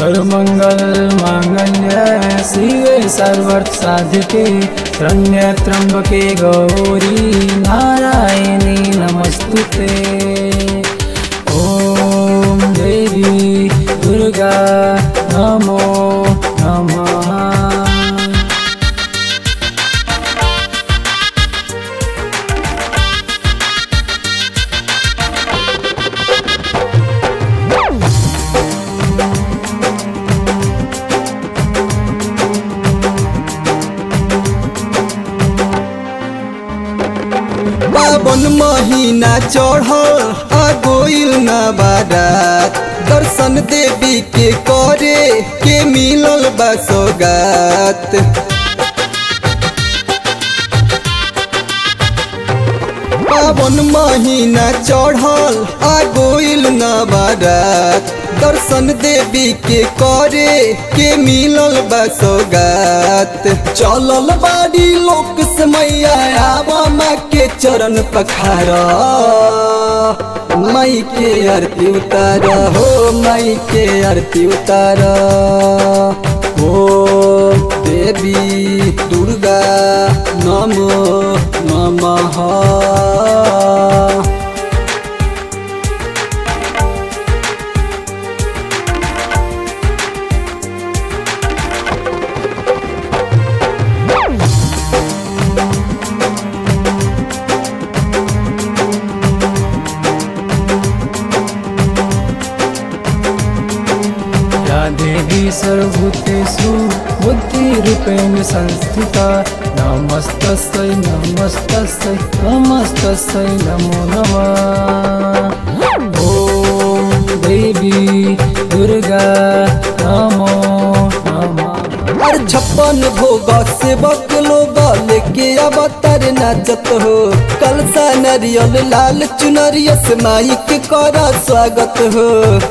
सर्वमंगल मांगल्य शिवे सर्वर्थ साधके शरण्य त्र्यंबके गौरी नारायणी नमस्तुते ॐ देवी दुर्गा नमो नमः पावन महीना चढ़ल आ गोइल न बारात दर्शन देवी के करे के मिलल बा सौगात पावन महीना चढ़ल आ गोइल न बारात दर्शन देवी के करे के मिलल बा सौगात चलल बाड़ी लोक से मैया आवा माँ के चरण पखारा माई के आरती उतार हो माई के आरती उतार हो देवी दुर्गा नमो नमः या देवी सर्वभूतेषु बुद्धिरूपेण संस्थिता नमस्तस्यै नमस्तस्यै नमस्तस्यै नमो नमः ॐ देवी दुर्गा नमो नमः और छप्पन भोग सेवक लोग लेके अवतार नाचत हो कलसा नरियल लाल चुनरिया से माई के करा स्वागत हो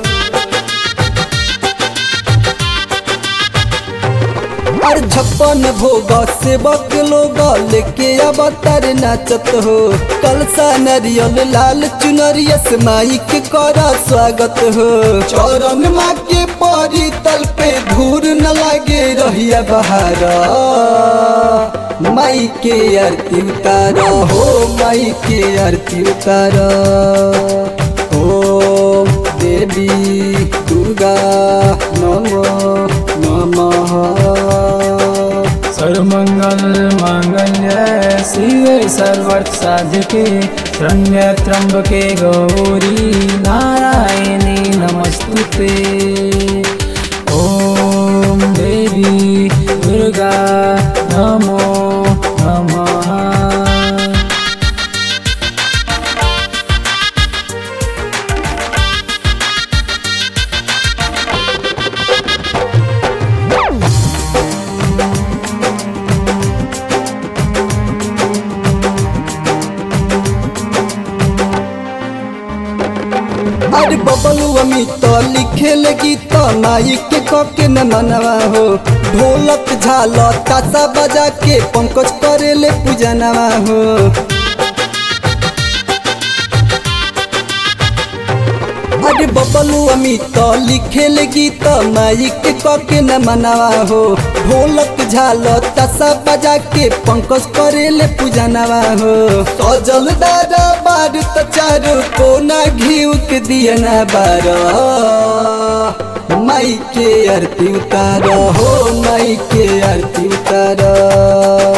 और छप्पन भोग सेवक लोग लेके अवतार नाचत हो कलसा नरियल लाल चुनरिया से माई के करा स्वागत हो चौरन माँ के परी तल पे धूर न लागे रहिया बहारा माई के आरती उतार हो माई के आरती उतार ओ देवी दुर्गा नमो नमः सर्वमंगल मांगल्य शिवे सर्वर्थ साधके शरण्य त्र्यंबके गौरी नारायणी नमस्तुते ॐ देवी दुर्गा नमो नमः अरे बबलू अमित लिखे लगी तो माई के कके न मनवा हो ढोलक झाल तासा बजा के पंकज करे ले पूजनवा हो अरे बबलू अमित लिखे लगी तो माई के कके न मनवा हो ढोलक झाल तासा बजा के पंकज करे ले पूजनवा हो सजल दादा बार त चारो कोना घिउ के दियना बार माई के आरती उतार हो माई के आरती उतार